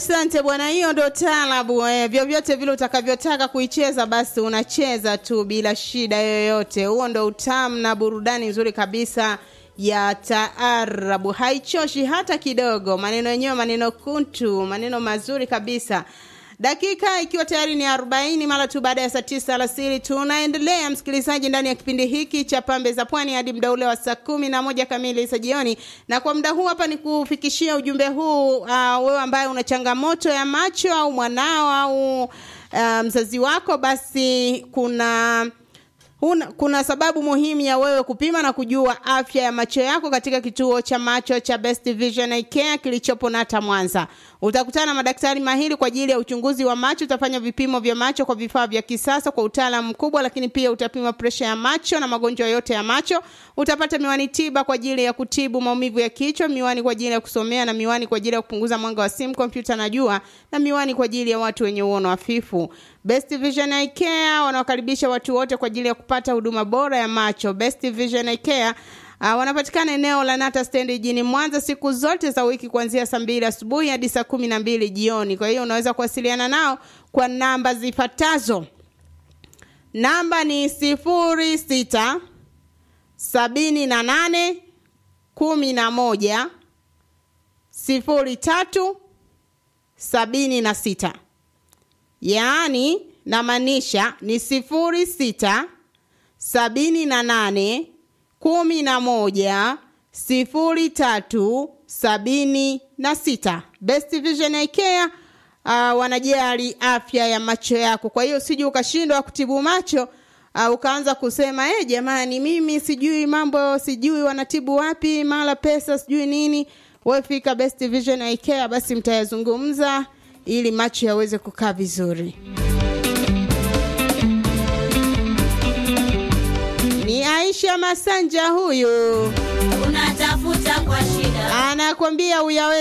Asante bwana, hiyo ndo taalabu eh. Vyovyote vile utakavyotaka kuicheza basi unacheza tu bila shida yoyote. Huo ndo utamu na burudani nzuri kabisa ya taarabu, haichoshi hata kidogo. Maneno yenyewe maneno kuntu, maneno mazuri kabisa. Dakika ikiwa tayari ni 40 mara tu baada ya saa tisa alasiri, tunaendelea msikilizaji, ndani ya kipindi hiki cha Pambe za Pwani hadi muda ule wa saa kumi na moja kamili za jioni. Na kwa muda huu hapa ni kufikishia ujumbe huu uh, wewe ambaye una changamoto ya macho au mwanao au uh, mzazi wako, basi kuna Huna, kuna sababu muhimu ya wewe kupima na kujua afya ya macho yako katika kituo cha macho cha Best Vision Eye Care kilichopo Nata Mwanza. Utakutana na madaktari mahiri kwa ajili ya uchunguzi wa macho, utafanya vipimo vya macho kwa vifaa vya kisasa kwa utaalamu mkubwa, lakini pia utapima presha ya macho na magonjwa yote ya macho. Utapata miwani tiba kwa ajili ya kutibu maumivu ya kichwa, miwani kwa ajili ya kusomea na miwani kwa ajili ya kupunguza mwanga wa simu, kompyuta na jua, na miwani kwa ajili ya watu wenye uono hafifu. Best Vision Eye Care wanawakaribisha watu wote kwa ajili ya kupata huduma bora ya macho. Best Vision Eye Care Uh, wanapatikana eneo la Nata Stand jijini Mwanza siku zote za wiki kuanzia saa mbili asubuhi hadi saa kumi na mbili jioni. Kwa hiyo unaweza kuwasiliana nao kwa namba zifuatazo. Namba ni sifuri sita sabini na nane kumi na moja sifuri tatu sabini na sita yaani namaanisha ni sifuri sita sabini na nane kumi na moja sifuri tatu sabini na sita. Best Vision Eye Care uh, wanajali afya ya macho yako. Kwa hiyo usije ukashindwa kutibu macho uh, ukaanza kusema eh, jamani, mimi sijui mambo, sijui wanatibu wapi, mara pesa, sijui nini. Wewe fika Best Vision Eye Care, basi mtayazungumza ili macho yaweze kukaa vizuri. Ni Aisha Masanja huyu unatafuta kwa shida anakwambia uyawe